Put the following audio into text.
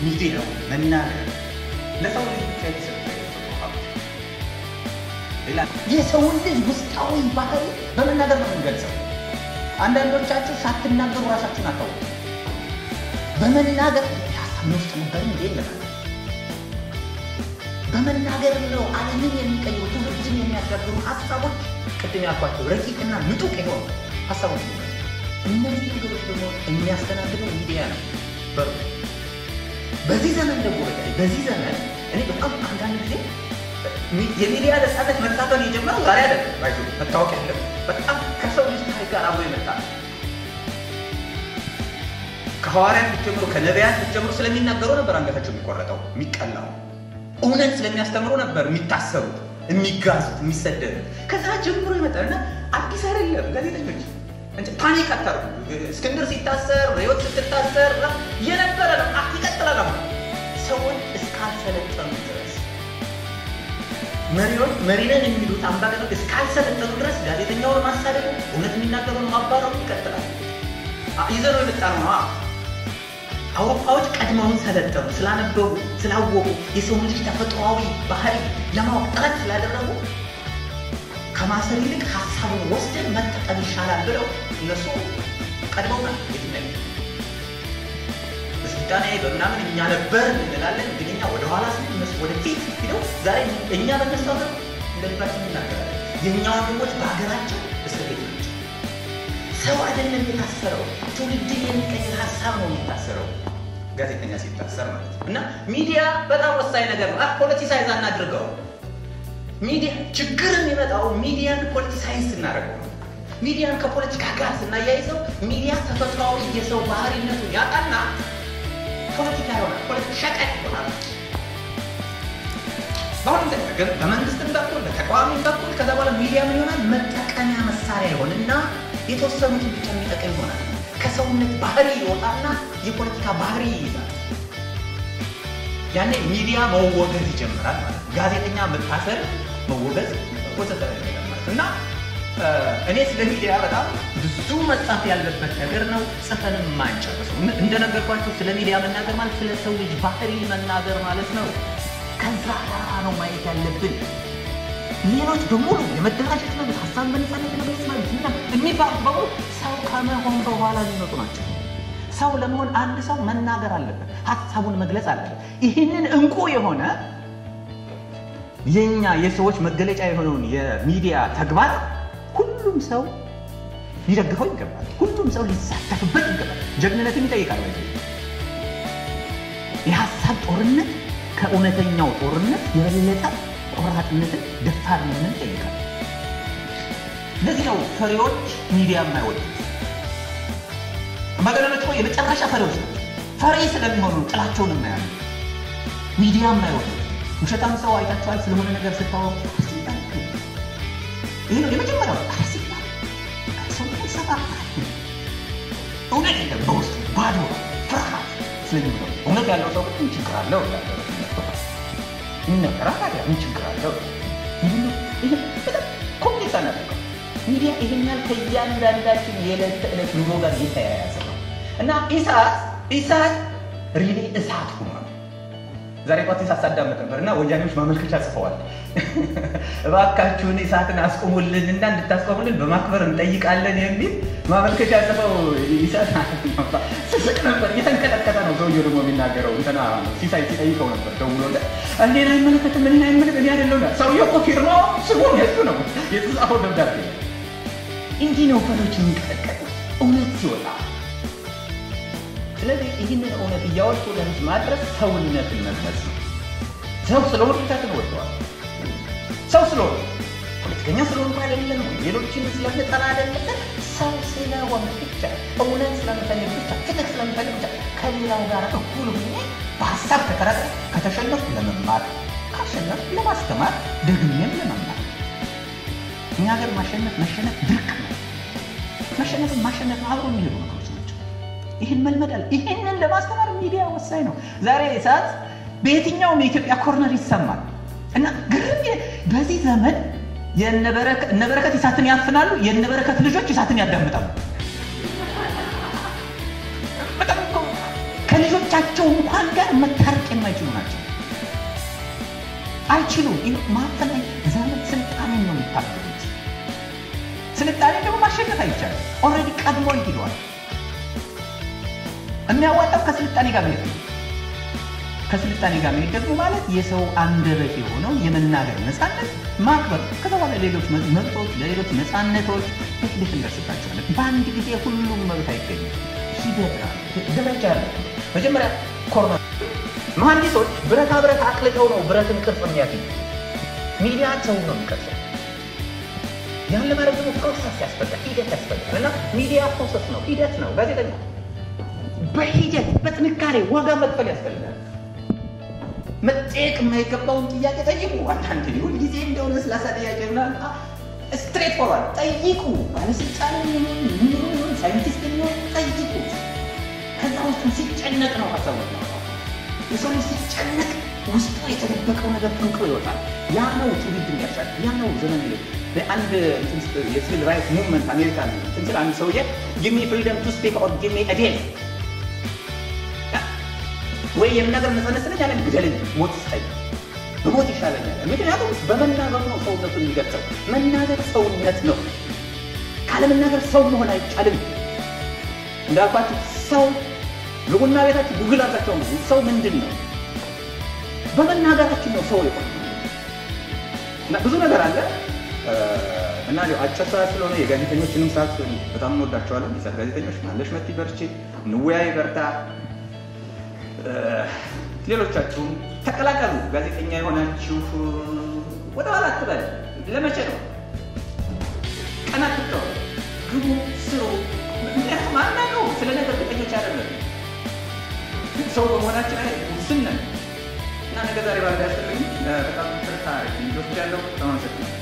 ሚዲያው መናገር ለሰው ልጅ ብቻ የተሰጠ ሀብት ሌላ የሰውን ልጅ ውስጣዊ ባህሪ በመናገር ነው የምንገልጸው። አንዳንዶቻችሁ ሳትናገሩ ራሳችሁን አታውቁ። በመናገር ሀሳብ ውስጥ ነበር እንዴ ይለናል። በመናገር ነው ዓለምን የሚቀይሩ ትውልድን የሚያሻግሩ ሀሳቦች ቅድም ያልኳቸው ረቂቅና ምጡቅ የሆኑ ሀሳቦች ነው። እነዚህ ነገሮች ደግሞ የሚያስተናግደው ሚዲያ ነው። በሩ በዚህ ዘመን ደግሞ በተለይ በዚህ ዘመን እኔ በጣም አንዳንድ ጊዜ የሚዲያ ነፃነት መታፈን የጀመረው ዛሬ አይደለም። ባይዞ መታወቅ ያለ በጣም ከሰው ልጅ ታሪክ ጋር አብሮ የመጣ ነው። ከሐዋርያት ብትጀምሩ ከነቢያት ብትጀምሩ ስለሚናገሩ ነበር አንገታቸው የሚቆረጠው የሚቀላው። እውነት ስለሚያስተምሩ ነበር የሚታሰሩት፣ የሚጋዙት፣ የሚሰደዱት። ከዛ ጀምሮ ይመጣል እና አዲስ አይደለም። ጋዜጠኞች እንጂ ፓኒክ አታርጉ። እስክንድር ሲታሰር፣ ህይወት ስትታሰር የነበረ ነው። ይቀጥላል። አሁን ሰውን እስካልሰለጠኑ ድረስ መሪዎች መሪነን የሚሉት አምባገነኖች እስካልሰለጠኑ ድረስ ጋዜጠኛውን ማሳደዱ፣ እውነት የሚናገሩን ማባረሩ ይቀጥላል። ይዘነው የመጣ ነው። አውሮፓዎች ቀድመውን ሰለጠኑ፣ ስላነበቡ፣ ስላወቁ የሰው ልጅ ተፈጥሯዊ ባህሪ ለማወቅ ጥረት ስላደረጉ ከማሰር ይልቅ ሀሳቡን ወስደን መጠቀም ይሻላል ብለው እነሱ ቀድመውናል። የትኛው በስልጣኔ በምናምን እኛ ነበር እንላለን፣ ግን እኛ ወደኋላ ስ እነሱ ወደፊት ሂደው ዛሬ እኛ በነሱ ሀገር እንደልባችን እናገራለን። የእኛ ወንድሞች በሀገራቸው እስር ቤት ናቸው። ሰው አይደለም የታሰረው፣ ትውልድን የሚቀይር ሀሳብ ነው የሚታሰረው። ጋዜጠኛ ሲታሰር ማለት ነው። እና ሚዲያ በጣም ወሳኝ ነገር ነው። ፖለቲሳይዝ አናድርገው። ሚዲያ ችግር የሚመጣው ሚዲያን ፖለቲሳይዝ ስናደርገው ነው። ሚዲያን ከፖለቲካ ጋር ስናያይዘው ሚዲያ ተፈጥሯዊ የሰው ባህሪነቱን ያጣና ፖለቲካ ይሆናል። ፖለቲካ ሸቀጥ ይሆናል። በአሁኑ ግን በመንግስትም በኩል በተቃዋሚም በኩል ከዛ በኋላ ሚዲያ ምን ይሆናል? መጠቀሚያ መሳሪያ ይሆንና የተወሰኑትን ብቻ የሚጠቀም ይሆናል። ከሰውነት ባህሪ ይወጣና የፖለቲካ ባህሪ ይይዛል። ያኔ ሚዲያ መወገዝ ይጀምራል ማለት ነው። ጋዜጠኛ መታሰር፣ መወገዝ ወዘተ ማለት እና እኔ ስለ ሚዲያ በጣም ብዙ መጻፍ ያለበት ነገር ነው። ጽፈንም ማንጨርሰው። እንደነገርኳቸው ስለ ሚዲያ መናገር ማለት ስለ ሰው ልጅ ባህሪ መናገር ማለት ነው። ከዛ ጋራ ነው ማየት ያለብን። ሌሎች በሙሉ የመደራጀት መብት፣ ሀሳብ በነፃነት የመግለጽ መብት የሚባሉት በሙሉ ሰው ከመሆን በኋላ የሚመጡ ናቸው። ሰው ለመሆን አንድ ሰው መናገር አለበት፣ ሀሳቡን መግለጽ አለበት። ይህንን እንቁ የሆነ የኛ የሰዎች መገለጫ የሆነውን የሚዲያ ተግባር ሁሉም ሰው ሊደግፈው ይገባል። ሁሉም ሰው ሊሳተፍበት ይገባል። ጀግንነትን ይጠይቃል። ወይ የሀሳብ ጦርነት ከእውነተኛው ጦርነት የበለጠ ቆራጥነትን፣ ደፋር መሆንን ይጠይቃል። ለዚህ ነው ፈሪዎች ሚዲያ የማይወዱት። አምባገነኖች እኮ የመጨረሻ ፈሪዎች ናቸው። ፈሪ ስለሚሆኑ ጥላቸውን የማያሉ ሚዲያ የማይወዱት ውሸታም ሰው አይታችኋል። ስለሆነ ነገር ስታወቅ ይህ ነው የመጀመሪያው ሲባል ሰው ሰፋ እውነት የለም በውስጡ ባዶ ፍርሃት ስለሚኖር እውነት ያለው ሰው ምን ችግር አለው ይነገራ ታዲያ ምን ችግር አለው? ኮምፕሌክስ አናደርገው። ሚዲያ ይህን ያህል ከእያንዳንዳችን የዕለት ተዕለት ኑሮ ጋር እየተያያዘ ነው እና ኢሳት ኢሳት ሪሊ እሳት ሆኗል። ዛሬ ቋት ኢሳት ሳዳመጥ ነበር እና ወያኔዎች ማመልከቻ ጽፈዋል። እባካችሁን ኢሳትን አስቆሙልን እና እንድታስቆሙልን በማክበር እንጠይቃለን የሚል ማመልከቻ ጽፈው ኢሳት ስስቅ ነበር። እየተንቀጠቀጠ ነው ሰውየው ደግሞ የሚናገረው እንትና ሲሳይ ሲጠይቀው ነበር ደውሎለት እንዴን አይመለከትም እኔን አይመለከት እኔ አይደለሁ ሰውየው እኮ ፊርማው ስሙን የሱ ነው የተጻፈው ደብዳቤ። እንዲህ ነው ፈሮች የሚንቀጠቀጡ እውነት ሲወጣ። ስለዚህ ይህንን እውነት እያወጡ ለህዝብ ማድረስ ሰውነትን መግለጽ ነው። ሰው ስለሆኑ ብቻ ወደዋል። ሰው ስለሆኑ ፖለቲከኛ ስለሆኑ አይደለም፣ ሌሎችን ስለምጠላ አይደለም። ሰው ስለሆነ ብቻ እውነት ስለምፈልግ ብቻ ፍትህ ስለምፈልግ ብቻ ከሌላው ጋር እኩል ሆኜ በሀሳብ ተከራክሬ ከተሸነፍኩ ለመማር ካሸነፍኩ ለማስተማር ደግሜም ለመማር። እኛ ሀገር ማሸነፍ መሸነፍ ድርቅ ነው። መሸነፍን ማሸነፍ አብሮ የሚሄዱ ነገሮች ናቸው። ይህን መልመዳል። ይህንን ለማስተማር ሚዲያ ወሳኝ ነው። ዛሬ ሰዓት በየትኛውም የኢትዮጵያ ኮርነር ይሰማል እና ግርም በዚህ ዘመን የነበረከት እሳትን ያፍናሉ፣ የነበረከት ልጆች እሳትን ያዳምጣሉ። ከልጆቻቸው እንኳን ጋር መታረቅ የማይችሉ ናቸው። አይችሉም። ማፈን ዘመን ስልጣኔን ነው የሚታገሉት። ስልጣኔ ደግሞ ማሸነፍ አይቻልም። ኦልሬዲ ቀድሞ ሂደዋል። የሚያዋጣው ከስልጣኔ ጋር መሄድ ነው። ከስልጣኔ ጋር መሄድ ደግሞ ማለት የሰው አንደበት የሆነው የመናገር ነፃነት ማክበር፣ ከዛ በኋላ ሌሎች መብቶች፣ ለሌሎች ነፃነቶች እንዴት እንደርስባቸዋለን። በአንድ ጊዜ ሁሉም መብት አይገኝም። ሂደት ደረጃ ያለ መጀመሪያ ኮርማ መሐንዲሶች ብረታ ብረት አቅልጠው ነው ብረትን ቅርጽ የሚያገኙ። ሚዲያ ሰው ነው የሚቀርጸው። ያን ለማድረግ ደግሞ ፕሮሰስ ያስፈልጋል፣ ሂደት ያስፈልጋል። እና ሚዲያ ፕሮሰስ ነው፣ ሂደት ነው። ጋዜጠኛ በሂደት በጥንካሬ ዋጋ መክፈል ያስፈልጋል። መጠየቅ የማይገባውን ጥያቄ ጠይቁ። አንዳንድ ሁል ጊዜ እንደሆነ ስላሳ ጥያቄ ምናምን ስትሬት ፎርዋርድ ጠይቁ። ባለስልጣን የሚሆን ሳይንቲስት የሚሆን ጠይቁ። ከዛ ውስጥ ሲጨነቅ ነው ሀሳቡ የሰው ልጅ ሲጨነቅ ውስጡ የተደበቀው ነገር ፍንቅሎ ይወጣል። ያ ነው ትውልድ እንዲያሻል። ያ ነው ዘመን ይ አንድ የሲቪል ራይትስ ሙቭመንት አሜሪካ ትንስል አንድ ሰውዬ ጊሚ ፍሪደም ቱ ስፒክ ኦር ጊሚ ዴል ወይ የምናገር ነፃነት ስለኝ ያለን ግደልኝ፣ ሞት ስጠኝ፣ በሞት ይሻለኛል። ምክንያቱም በመናገሩ ነው ሰውነቱን የሚገልጸው። መናገር ሰውነት ነው። ካለመናገር ሰው መሆን አይቻልም። እንዳልኳችሁ ሰው በቡና ቤታችሁ ጉግል አድርጋቸው ነው ሰው ምንድን ነው? በመናገራችን ነው ሰው የሆነ እና ብዙ ነገር አለ እና አጭር ሰዓት ስለሆነ የጋዜጠኞችንም ሰዓት በጣም እንወዳቸዋለን። የሰት ጋዜጠኞች ማለሽ መቲ በርቺ፣ እንወያይ፣ በርታ። ሌሎቻችሁም ተቀላቀሉ። ጋዜጠኛ የሆናችሁ ወደ ኋላ አትበል። ለመቼ ነው ቀናት ትተው ግቡ፣ ስሩ። ምክንያቱም አናውቀው ስለ ነገር እርግጠኞች አይደለም። ሰው በመሆናችን ላይ ውስን ነን እና ነገ ዛሬ ባልጋ ያስፈልግ በጣም ትርታ ልጆች ያለው ተማመሰግናል